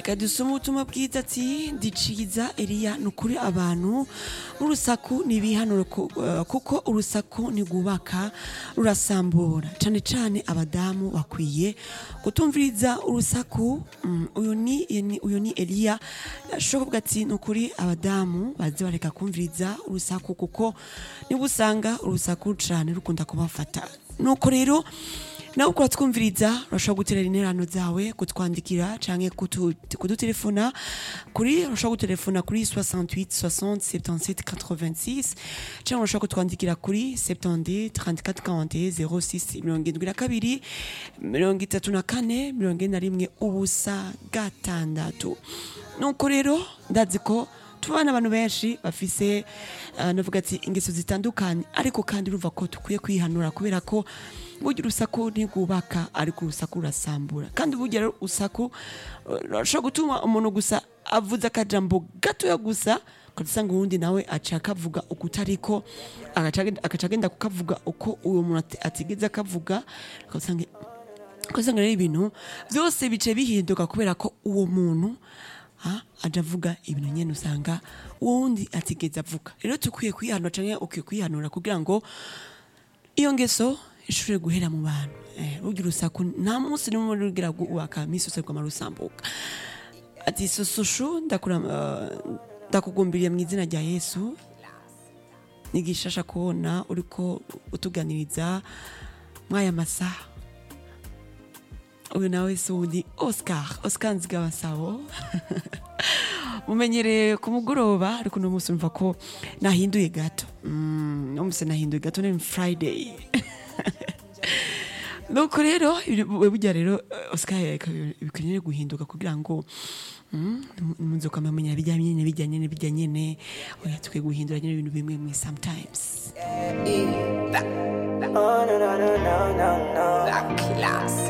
reka dusome ubutumwa bwiza ati ndiciza eliya ni ukuri abantu n'urusaku ntibihanure ku- eh, kuko urusaku ntigubaka rurasambura cyane cyane abadamu bakwiye kutumviriza urusaku Mm, uyu ni ni- uyu ni eliya ashobora kuvuga ati ni ukuri abadamu baze bareka kumviriza urusaku kuko niba usanga urusaku cyane rukunda kubafata nuko rero nawe ukora twumviriza urashobora guterera interano zawe kutwandikira canke kutu- kudutelefona kuri urashobora gutelefona kuri 68 60 77 86 canke urashobora kutwandikira kuri 70 34 41 06 mirongo indwi na kabiri mirongo itatu na kane mirongo ine na rimwe ubusa gatandatu nuko rero ndazi ko tubana abantu benshi bafise uh, navuga ati ingeso zitandukanye ariko kandi urumva ko dukwiye kwihanura kubera ko burya urusaku ntigubaka ariko urusaku rurasambura kandi burya rero urusaku uh, rurashobora gutuma umuntu gusa avuze akajambo gatoya gusa ugasanga uwundi nawe aca akavuga uko utariko agaca agenda- agaca agenda kukavuga uko uwo muntu ati- atigeze akavuga ugasanga ugasanga rero ibintu byose bice bihinduka kubera ko uwo muntu ha, aja avuga ibintu nyene usanga uwo wundi atigeze avuga rero tukwiye kwihanura canke ukwiye kwihanura kugira ngo iyo ngeso ishobore guhera mu bantu Eh, burya urusaku nta munsi n'umwe rugira kubaka misi yose rwama rusambuka ati sosushu ndakura eh, ndakugumbiriye mu izina rya yesu nigishasha kubona uriko utuganiriza mwaya masaha uyu nawe si uwundi oscar oscar nzigabasabo mumenyereye ku mugoroba ariko uno munsi urumva ko nahinduye gato Mm, uno munsi nahinduye gato ni friday nuko rero ibi- burya rero eh, oscar bikwiriye guhinduka kugira ngo munze ukamenya bijyanye nyine bijyanye nyine bijyanye nyine oya tukwiye guhindura nyine ibintu bimwe mwe sometimes Oh, no, no, no, no, no, no. La classe.